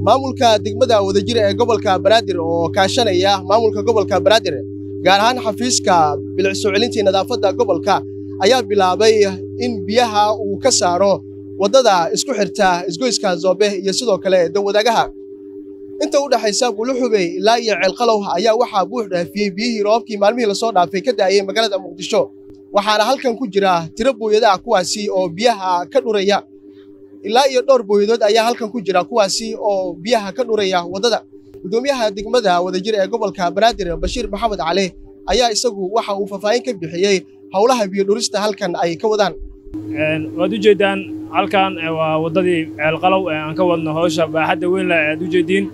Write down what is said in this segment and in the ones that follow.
maamulka degmada wadajir ee gobolka banaadir oo kaashanaya maamulka gobolka banaadir gaar ahaan xafiiska bilic soo celintii nadaafadda gobolka ayaa bilaabay in biyaha uu ka saaro waddada isku xirta isgoyska zoobe iyo sidoo kale dawadaagaha inta u dhexaysa buluxubey ilaa iyo ceelqalow ayaa waxaa buux dhaafiyey biyihii roobkii maalmihii lasoo dhaafay ka da'ayay magaalada muqdisho waxaana halkan ku jira tiro booyadaha kuwaasi oo biyaha ka dhuraya ilaa iyo dhowr booyadood ayaa halkan ku jira kuwaasi oo biyaha ka dhuraya waddada gudoomiyaha degmada wadajir ee gobolka banaadir bashiir maxamed cali ayaa isagu waxa uu faahfaahin ka bixiyey howlaha biyo dhurista halkan ay ka wadaan waad u jeeddaan halkan waa waddadii ceelqalow ee aan ka wadno howsha baaxadda weyn leh aad u jeediin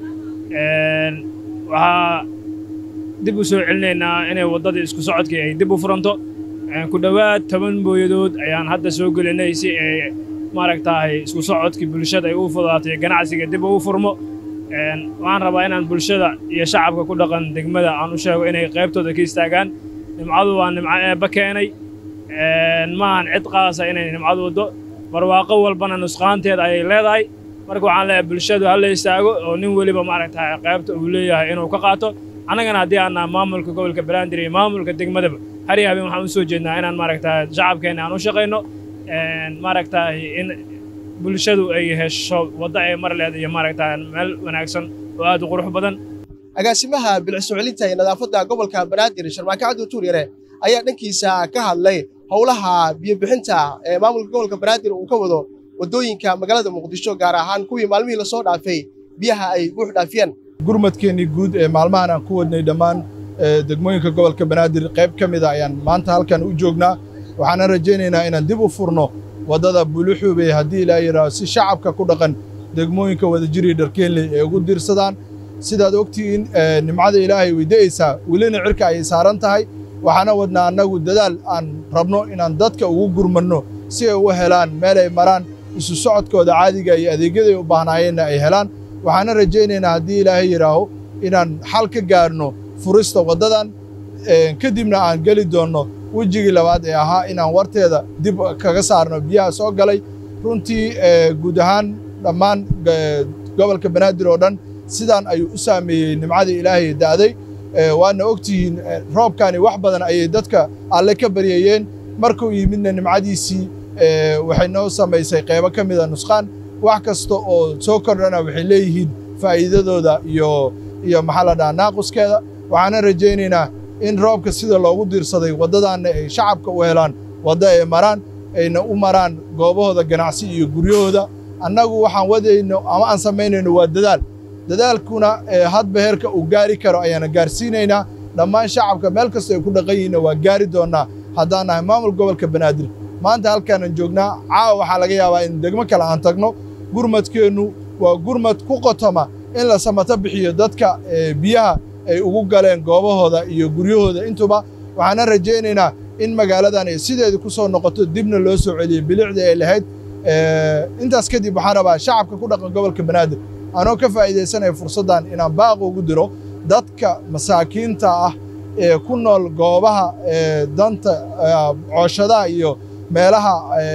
waxaa dib u soo celinaynaa inay waddadii isku socodkii ay dib u furanto ku dhowaad toban booyadood ayaan hadda soo gelinay si ay maaragtahay isku socodkii bulshada ay u fudaatay ganacsiga dib ugu furmo waxaan rabaa inaan bulshada iyo shacabka ku dhaqan degmada aan u sheego inay qaybtooda ka istaagaan nimcadu waa nimco eebba keenay maahan cid qaasa inay nimcadu waddo barwaaqo walbana nusqaanteeda ayay leedahay marka waxaan leeyahay bulshadu ha la istaago oo nin weliba maaragtahay qaybta uu leeyahay inuu ka qaato annagana haddii aan naha maamulka gobolka banaadir iyo maamulka degmadaba har iyo habeen waxaan u soo jeednaa inaan maaragtahay shacabkeenna aan u shaqayno maaragtahay in bulshadu ay hesho waddo ay mar leed iyo maaragtahay meel wanaagsan oo aad u qurux badan agaasimaha bilic soo celinta iyo nadaafadda gobolka banaadir sharmaake cabdi tuur yare ayaa dhankiisa ka hadlay howlaha biyobixinta ee maamulka gobolka banaadir uu ka wado waddooyinka magaalada muqdisho gaar ahaan kuwii maalmihii lasoo dhaafay biyaha ay buux dhaafiyeen gurmadkeennii guud ee maalmahan aan ku wadnay dhammaan degmooyinka gobolka banaadir qayb ka mida ayaan maanta halkan u joognaa waxaana rajaynaynaa inaan dib u furno waddada buluxuubey haddii ilaa yidhaaho si shacabka ku dhaqan degmooyinka wadajiri dharkeenley ee ugu diirsadaan sidaad ogtihiin nimcada ilaahay weyda'aysaa welina cirka ayay saaran tahay waxaana wadnaa annagu dadaal aan rabno inaan dadka ugu gurmanno si ay u helaan meel ay maraan isu socodkooda caadiga iyo adeegyaday u baahnaayeenna ay helaan waxaana rajaynaynaa haddii ilaahay yidhaaho inaan xal ka gaarno furista waddadan kadibna aan geli doonno wejigii labaad ee ahaa inaan warteeda dib kaga saarno biyaha soo galay runtii guud ahaan dhammaan gobolka banaadir oo dhan sidaan ayuu u saameeyey nimcadii ilaahay da'day waadna ogtihiin roobkani wax badan ayay dadka alle ka baryayeen markuu yimidna nimcadiisii waxay noo samaysay qaybo ka mida nusqaan wax kasta oo soo kordhana waxay leeyihiin faa'iidadooda iyo iyo maxaa la dhahaa naaquskeeda waxaana rajaynaynaa in roobka sida loogu diirsaday waddadaanna ay shacabka u helaan waddo ay maraan ayna u maraan goobahooda ganacsi iyo guryahooda annagu waxaan wadayno ama aan samaynayno waa dadaal dadaalkuna hadba heerka uu gaari karo ayaana gaarsiinaynaa dhammaan shacabka meel kasta ay ku dhaqan yihiinna waa gaari doonnaa haddaan nahay maamul gobolka banaadir maanta halkaanan joognaa caawa waxaa laga yaabaa in degmo kale aan tagno gurmadkeennu waa gurmad ku qotoma in la samato bixiyo dadka biyaha ay ugu galeen goobahooda iyo guryahooda intuba waxaana rajaynaynaa in magaaladan ay sideedii ku soo noqoto dibna loo soo celiyo bilicdii ay lahayd intaas kadib waxaan rabaa shacabka ku dhaqan gobolka banaadir anoo ka faa'iidaysanaya fursaddan inaan baaq ugu diro dadka masaakiinta ah ee ku nool goobaha danta cooshadaha iyo meelaha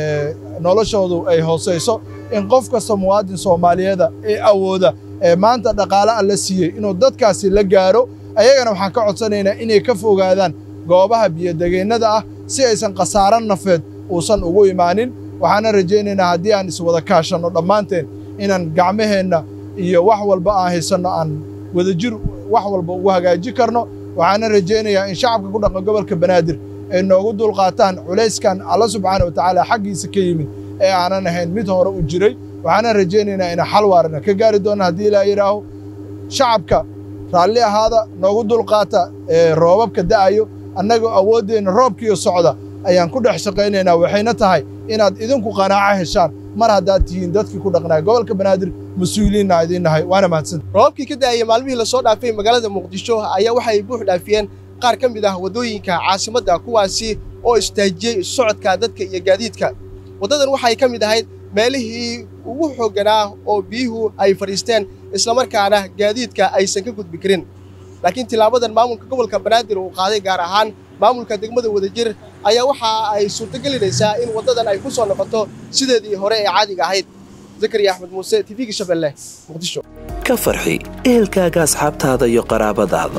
noloshoodu ay hoosayso in qof kasta muwaadin soomaaliyeeda ee awooda ee maanta dhaqaale alla siiyey inuu dadkaasi la gaaro ayagana waxaan ka codsanaynaa inay ka fogaadaan goobaha biyodegeennada ah si aysan khasaaro nafeed uusan ugu imaanin waxaana rajaynaynaa haddii aan iswada kaashanno dhammaanteen inaan gacmaheenna iyo wax walba aan haysanno aan wadajir wax walba ugu hagaaji karno waxaana rajaynayaa in shacabka ku dhaqan gobolka banaadir ay noogu dulqaataan culayskan alla subxaana wa tacaala xaggiisa ka yimid ee aanan ahayn mid hore u jiray waxaana rajaynaynaa inaan xal waarana ka gaari doonna haddii ilaa yidhaaho shacabka raalli ahaada noogu dulqaata roobabka da'ayo annagoo awooddeenna roobkiiyo socda ayaan ku dhex shaqaynaynaa waxayna tahay inaad idinku qanaaco heshaan mar haddaad tihiin dadkii ku dhaqnaa gobolka banaadir mas-uuliyiinna idiin nahay waana mahadsanta roobabkii ka da'ayay maalmihii lasoo dhaafay magaalada muqdisho ayaa waxay buux dhaafiyeen qaar ka mid ah waddooyinka caasimadda kuwaasi oo istaajiyey socodka dadka iyo gaadiidka waddadan waxay ka mid ahayd meelihii ugu xoogganaa oo biyuhu ay fadhiisteen islamarkaana gaadiidka aysan ka gudbi karin laakiin tilaabadan maamulka gobolka banaadir uu qaaday gaar ahaan maamulka degmada wadajir ayaa waxa ay suurtogelinaysaa in waddadan ay ku soo noqoto sideedii hore ee caadiga ahayd zakariya axmed muuse tv-ga shabeelle muqdisho ka farxi ehelkaaga asxaabtaada iyo qaraabadaada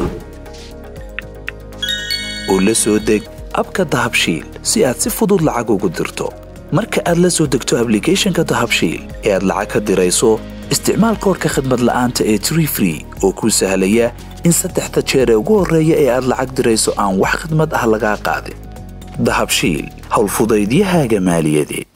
u la soo deg abka dahabshiil si aad si fudud lacag ugu dirto marka aad la soo degto ablicathonka dahabshiil ee aad lacag ka dirayso isticmaal koorka khadmad la'aanta ee tree free oo kuu sahlaya in saddexda jeer ee ugu horreeya ee aad lacag dirayso aan wax khidmad ah lagaa qaadin dahabshiil howlfudaydiyahaaga maaliyadeed